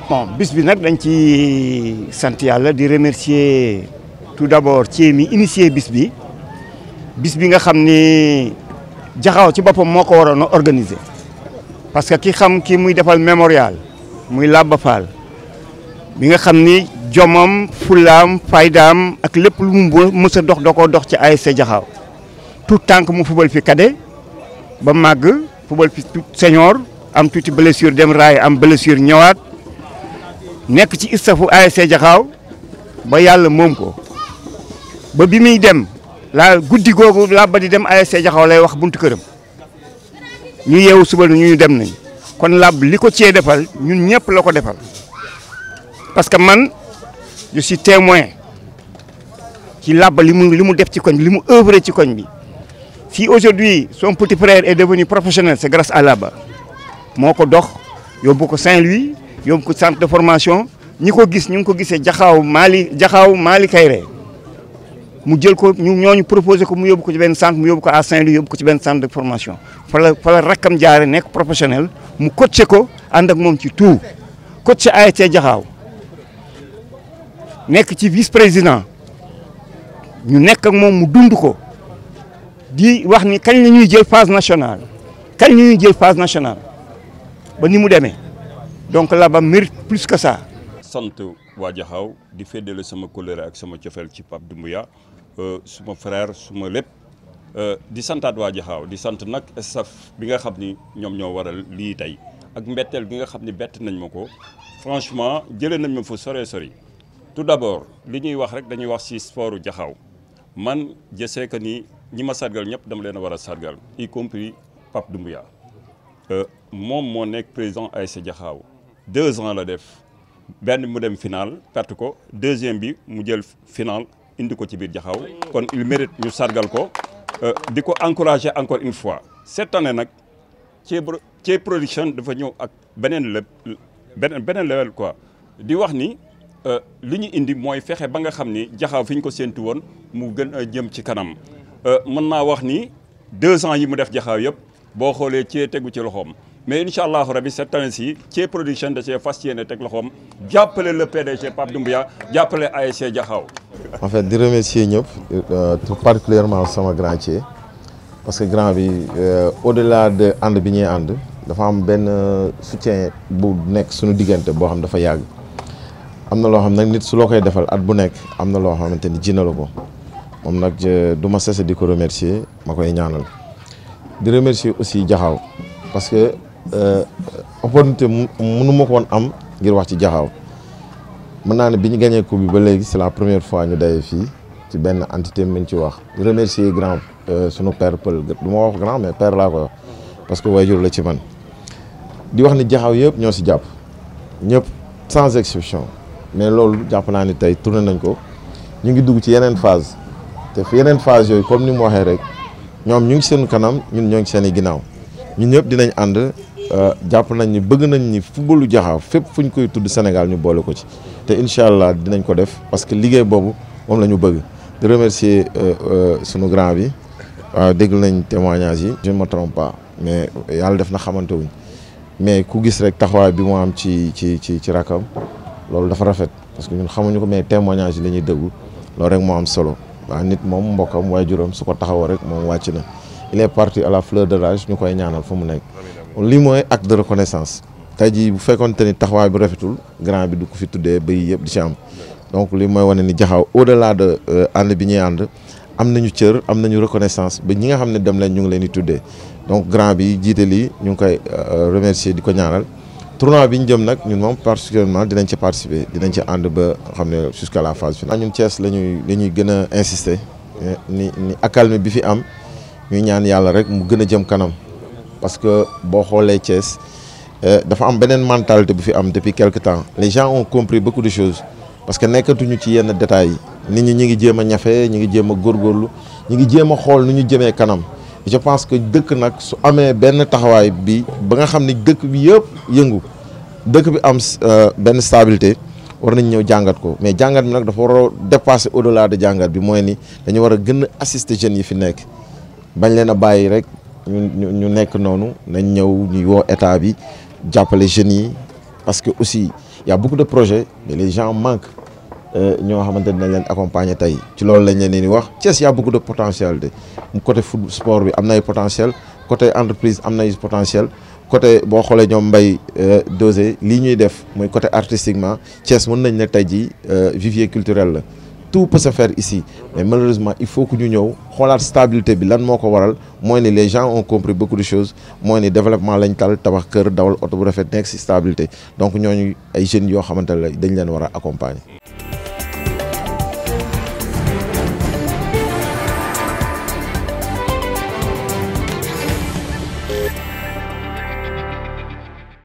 bon bis bi nag dañ ci sant yàlla di remercier tout d'abord ci mi initié bis bi bis bi nga xam ni jaxaw ci boppam moo ko waroon a organiser parce que ki xam ki muy defal mémorial muy Laba Fall bi nga xam ni jomam fulaam faydaam ak lépp lu mu mës a dox da koo dox ci ASC Jaxaaw tout tànk mu fubal fi cadet ba màgg fubal fi senior am tuuti blessure dem raay am blessure ñëwaat nekk ci istafu ASC Jaxaaw ba yàlla moom ko ba bi muy dem laa guddi googu laa ba di dem ASC Jaxaaw lay wax buntu këram ñu yeewu suba ñu ñu dem nañ kon làbb li ko cee defal ñun ñëpp la ko defal parce que man je suis témoin ci làbb li mu li mu def ci koñ bi li mu œuvré ci koñ bi si aujourd'hui son petit frère est devenu professionnel c'est grâce à Laba moo ko dox yóbbu ko Saint-Louis yóbbu ko centre de formation ñi ko gis ñu ngi ko gisee jaxaaw Mali jaxaaw Mali Kayre mu jël ko ñu ñooñu proposé ko mu yóbbu ko ci benn centre mu yóbbu ko à Saint-Louis yóbbu ko ci benn centre de formation fa la fa la rakkam jaare nekk professionnel mu coaché ko ànd ak moom ci tout coaché ASC jaxaaw nekk ci vice président ñu nekk ak moom mu dund ko di wax ni kañ la ñuy jël phase nationale kañ la ñuy jël phase nationale ba ni mu demee donc Laba mérite plus que ça. sant waa Jaxaaw di féddale sama kóllëre ak sama cofeel ci Pape Doumbouya suma frère suma lépp di santaat waa Jaxaaw di sant nag staff bi nga xam ni ñoom ñoo waral lii tey ak mbetteel bi nga xam ni bett nañ ma ko franchement jëlee nañ ma fa sore sori tout d'abord li ñuy wax rek dañuy wax ci sportu Jaxaaw man je sais que ni ñi ma sargal ñëpp dama leen a war a sargal y compris Pape Doumbouya moom moo nekk président ASC Jaxaaw deux ans la def benn mu dem final perte ko deuxième bi mu jël final indi ko ci biir Jaxaaw kon il mérite ñu sargal ko di ko encourager encore une fois cette année nag Thié Thié production dafa ñëw ak beneen le beneen beneen level quoi di wax ni li ñu indi mooy fexe ba nga xam ni Jaxaaw fi ñu ko séentu woon mu gën a jëm ci kanam mën naa wax ni deux ans yi mu def Jaxaaw yëpp boo xoolee Thié tegu ci loxoom mais incha allahu rabi cette année ci Thié production da cee fas yéene teg loxoom jàppale le PDG Pape Doumbouya jàppale ASC Jaxaaw en fait di remercier ñëpp tout particulièrement sama grand Thié parce que grand bi au-delà de ànd bi ñuy ànd dafa am benn soutien bu nekk suñu diggante boo xam dafa yàgg am na loo xam nag nit su loo koy defal at bu nekk am na loo xamante ni ji na la ko moom nag du ma cessé di ko remercier ma koy ñaanal di remercier aussi Jaxaaw parce que opportunité mënu ma ko woon am ngir wax ci Jaxaaw mën naa ne bi ñu gagné coupe bi ba léegi c'est la première fois ñu daje fii ci benn entité mën ci wax di remercier grand sunu père Pël du ma wax grand mais père laa ko wax parce que waajur la ci man di wax ni Jaxaaw yëpp ñoo si jàpp ñëpp sans exception mais loolu jàpp naa ni tey tourné nañ ko ñu ngi dugg ci yeneen phase te fi yeneen phase yooyu comme ni mu waxee rek ñoom ñu ngi seen kanam ñun ñoo ngi seen i ginnaaw ñun ñëpp dinañ ànd jàpp nañ ni bëgg nañ ni footballu Jaxaaw fépp fu ñu koy tudd Sénégal ñu boole ko ci te incha allah dinañ ko def parce que liggéey boobu moom la ñu bëgg di remercier sunu grand bi waaw dégg nañ témoignage yi je ne me trompe pas mais yàlla def na xamante wuñ mais ku gis rek taxawaay bi mu am ci ci ci ci rakam loolu dafa rafet parce que ñun xamuñu ko mais témoignage yi la ñuy déglu loolu rek moo am solo waaw nit moom mbokkam waajuram su ko taxawoo rek moom wàcc na il est parti à la fleur de l'âge ñu koy ñaanal fu mu nekk lii mooy acte de reconnaissance tey jii bu fekkoonte ni taxawaay bi rafetul grand bi du ko fi tuddee ba yii yëpp di ci am donc lii mooy wane ni Jaxaaw au delà de ànd bi ñuy ànd am nañu cër am nañu reconnaissance ba ñi nga xam ne dem leen ñu ngi leen di tuddee donc grand bi jiite lii ñu ngi koy remercier di ko ñaanal tournoi bi ñu jëm nag ñun moom particulièrement dinañ ci participer dinañ ci ànd ba xam ne jusqu'à la phase finale. ñun Thiès la ñuy la ñuy gën a insister ni ni accalmie bi fi am ñuy ñaan yàlla rek mu gën a jëm kanam parce que boo xoolee Thiès dafa am beneen mentalité bu fi am depuis quelque temps les gens ont compris beaucoup de choses parce que nekkatuñu ci yenn détails yi nit ñi ñi ngi jéem a ñafe ñi ngi jéem a góorgóorlu ñi ngi jéem a xool nu ñu jëmee kanam je pense que dëkk nag su amee benn taxawaay bi ba nga xam ni dëkk bi yëpp yëngu dëkk bi am benn stabilité war nañ ñëw jàngat ko mais jàngat bi nag dafa war a dépasser au delà de jàngat bi mooy ni dañu war a gën a assister jeunes yi fi nekk bañ leen a bàyyi rek ñu ñu nekk noonu nañ ñëw ñuy woo état bi jàppale jeunes yi parce que aussi y a beaucoup de projets mais les gens manquent ñoo xamante ne dañ leen accompagner tey ci loolu lañ leen di wax Thiès y a beaucoup de potentialité côté foot sport bi am na ay potentiel côté entreprise am na ay potentiel côté boo xoolee ñoom mbay dosé lii ñuy def mooy côté artistiquement Thiès mën nañ ne tey jii vivier culturel la tout peut se faire ici mais malheureusement il faut que ñu ñëw xoolaat stabilité bi lan moo ko waral mooy ni les gens ont compris beaucoup de choses mooy ni développement lañ tal tabax kër dawal oto bu rafet nekk si stabilité donc ñooñu ay jeunes yoo xamante ne dañ leen war a accompagner.